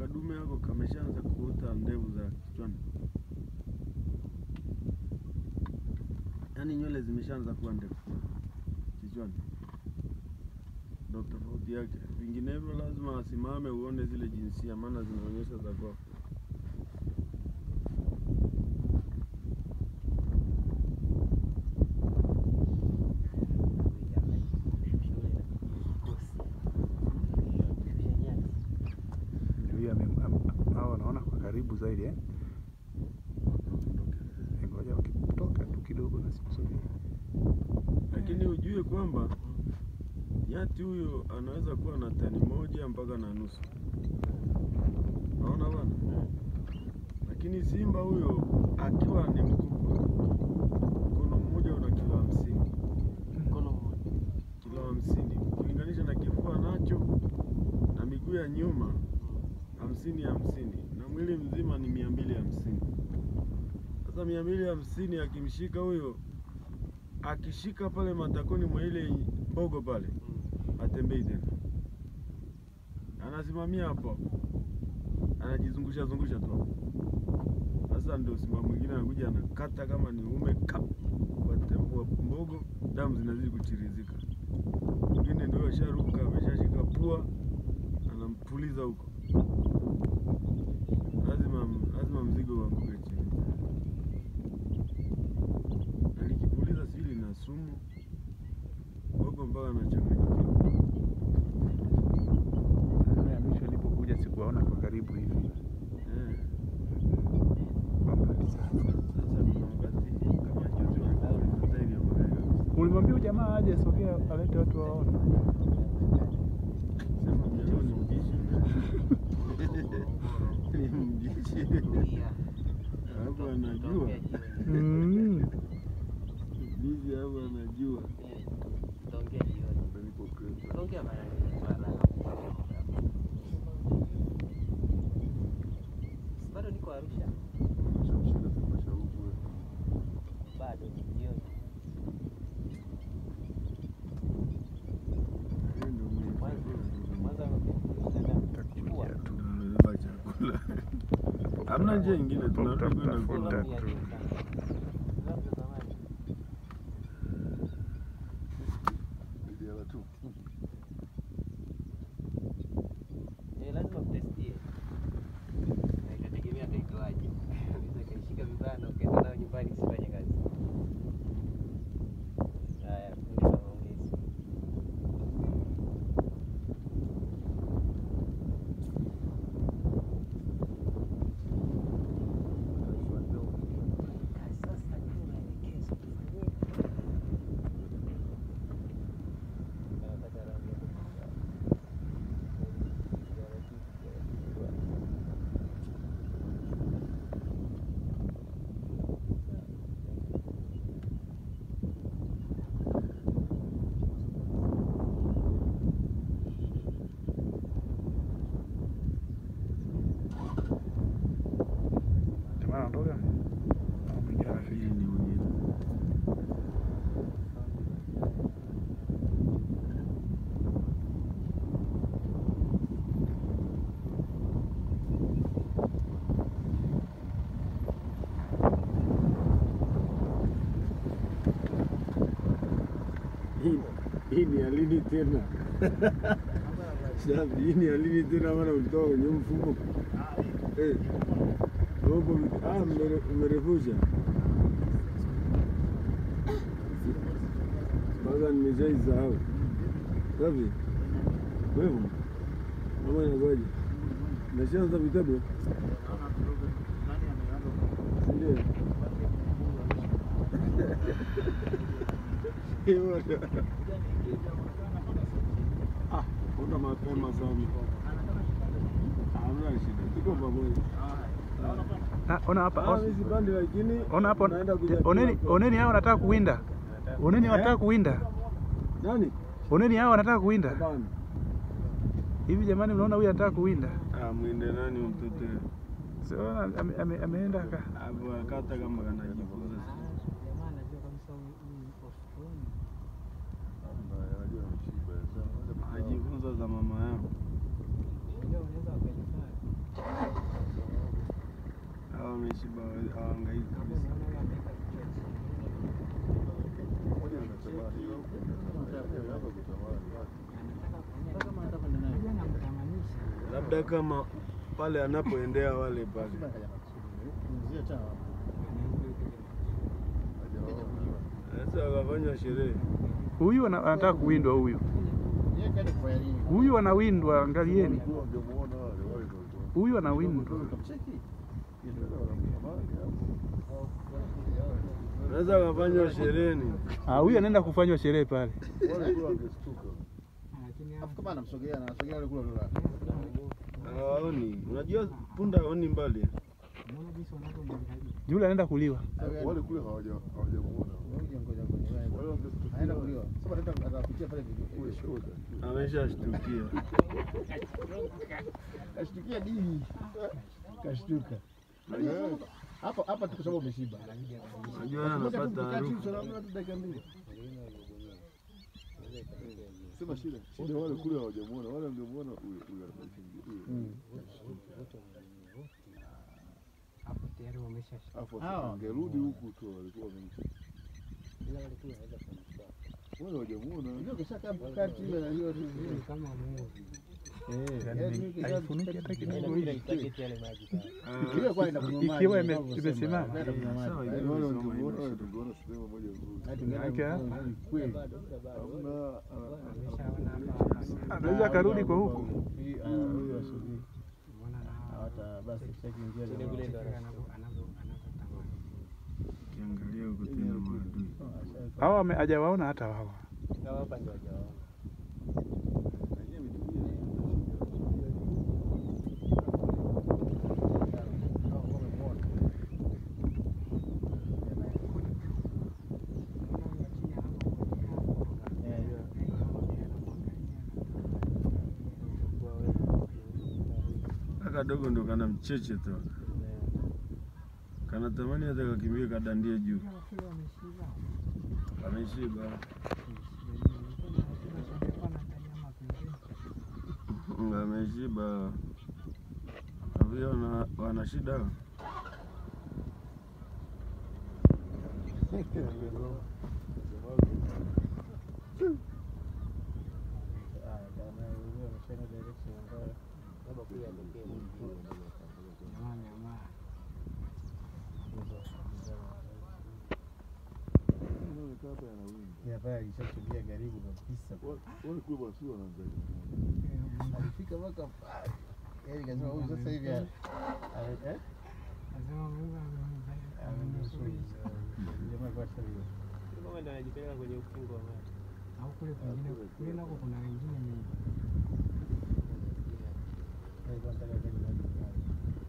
kadume yako kameshaanza kuota ndevu za kichwani, yaani nywele zimeshaanza kuwa ndefu kichwani, ndo tofauti yake. Vinginevyo lazima asimame uone zile jinsia, maana zinaonyesha za kwako. Huyu ame- am- hao wanaona kwa karibu zaidi eh? Ngoja wakitoka tu kidogo na sikusogea. Lakini ujue kwamba nyati huyo anaweza kuwa na tani moja mpaka na nusu, naona bwana. Lakini simba huyo akiwa ni mkubwa, mkono mmoja una kilo hamsini, Mkono mmoja. kilo hamsini ukilinganisha na kifua nacho na miguu ya nyuma hamsini hamsini na mwili mzima ni mia mbili hamsini. Sasa mia mbili hamsini akimshika huyo, akishika pale matakoni mwa ile mbogo pale, atembei tena, anasimamia hapo, anajizungusha zungusha tu hapo. Sasa ndio simba mwingine anakuja anakata kama ni uume kap kwa tembo wa mbogo, damu zinazidi kuchirizika. Mwingine ndio asharuka ameshashika pua, anampuliza huko, lazima lazima mzigo uanguke chini. Na likipuliza sijui lina sumu mbogo mpaka anachanganyikiwa. Mara ya mwisho nilipokuja sikuwaona kwa karibu hivi. Eh. Kwa mbali sana. Sasa kuna wakati kama juzi walikuwa walipita hivi hapa kabisa. Ulimwambia huyu jamaa aje sogea alete watu waone. Sema mjaloo ni mbishi yule. Ni mbishi. Hapo anajua. Mm. Mbishi hapo anajua. Tutaongea jioni. Tutaongea baadaye. Bado niko Arusha. Bado jioni. Yeye ndio mwenye Mwanza Takuja tu. tunabeba chakula. Hamna njia nyingine tunarudi kwenda Tutamtafuta kula. tu. lazima mtestie. Na itategemea kaitoaje. Unaweza kaishika vibaya na ukaenda nayo nyumbani isifanye kazi. Haya, fundi wa maongezi. Sasa ndio maelekezo tufanyie. Anataka rangi ya kufunga. Jamaa anaondoka. Au mwingine anafika. Hii ni mwingine. Hii hii ni ya lini tena? Shafi, hii ni ya lini tena maana ulitoka kwenye mfumo? Eh. Huko ah, mmere- mmerefusha. Mpaka nimeshaisahau. Safi. Wewe. Mama inakuwaje? Nashaanza vitabu. Ndio. Hiyo. Ah, kuna mapema sana. Hamna shida. Tuko pamoja. Ah, ona hapa. Ah, on- mimi sipandi lakini Ona hapo. naenda kuja Oneni, kula. oneni hao wanataka kuwinda. Oneni wanataka kuwinda. Nani? Oneni hao wanataka kuwinda. Hapana. Hivi jamani, mnaona huyu anataka kuwinda? Ah, mwinde nani mtoto? Sio ame, ame, ameenda aka Hapo akata kama kanajifunza. Ajifunza za mama yao. labda kama pale anapoendea wale pale. Sasa wakafanya sherehe. Huyu ana- anataka kuwindwa huyu. Huyu anawindwa, angalieni. Huyu anawindwa. Sasa wakafanya sherehe ni Ah, huyu anaenda kufanywa sherehe pale. kama anamsogelea anasogea yule kule kule. hawaoni. Unajua punda haoni mbali. Yule anaenda kuliwa. Wale kule hawaja hawajamuona. Ngoja ngoja ngoja. Wale wangestukia. Anaenda kuliwa. Sasa ataenda atapitia pale Kule video. shoga. Ameshashtukia. Kashtukia dini. Kashtuka. Eh, Hapa hapa tu kwa sababu umeshiba. Unajua anapata harufu. dakika mbili. Sema shida. Shida wale kule hawajamuona. Wale wangemuona huyo huyo anakimbia. Huyo. Hapo tayari wamesha Afu Hawa. angerudi huku tu walikuwa wamemcha. Wale hawajamuona. Ndio kisha kama kati ile na hiyo kama Mungu. Eh, Haifunuki hata kidogo hivi. yale maji pale. Ikiwa kwa inakunywa maji. Ikiwa ime- kama ulivyosema, imesimama. kwenda kunywa maji. Sawa, Yaani wale wangemuona wale tungeona sinema moja nzuri. Hadi tungeenda Yake, kunywa kweli. Hamna ah, Ameshaona hapa. Anaweza akarudi kwa huku. Hii, ah, huyu asubiri. Umeona na Hawata basi kishakiingia Ile jamaa. vile ndo anavyo anavyo anavyotamani. Ukiangalia huko tena maadui. Hawa ame- hajawaona hata hawa. Na hapa ndio hajaona. Kadogo ndo kana mcheche tu. Kanatamani hata kakimbie kadandie juu. Ameshiba. Ameshiba. Avio wana, wana shida. inaonekana hapa yanawinda. Ya pale alishakimbia karibu kabisa. Wale kule bwana sio wanaangalia. Alifika mpaka pale. Yaani kasema huyu sasa hivi a- a- eh? Amenusuru. Jamaa kwa sasa hivi. Kama ndo anajipeleka kwenye ukingo wa maji. au kule kwingine kule nako kuna wengine ni Alikuwa anataka kwenda maji pale.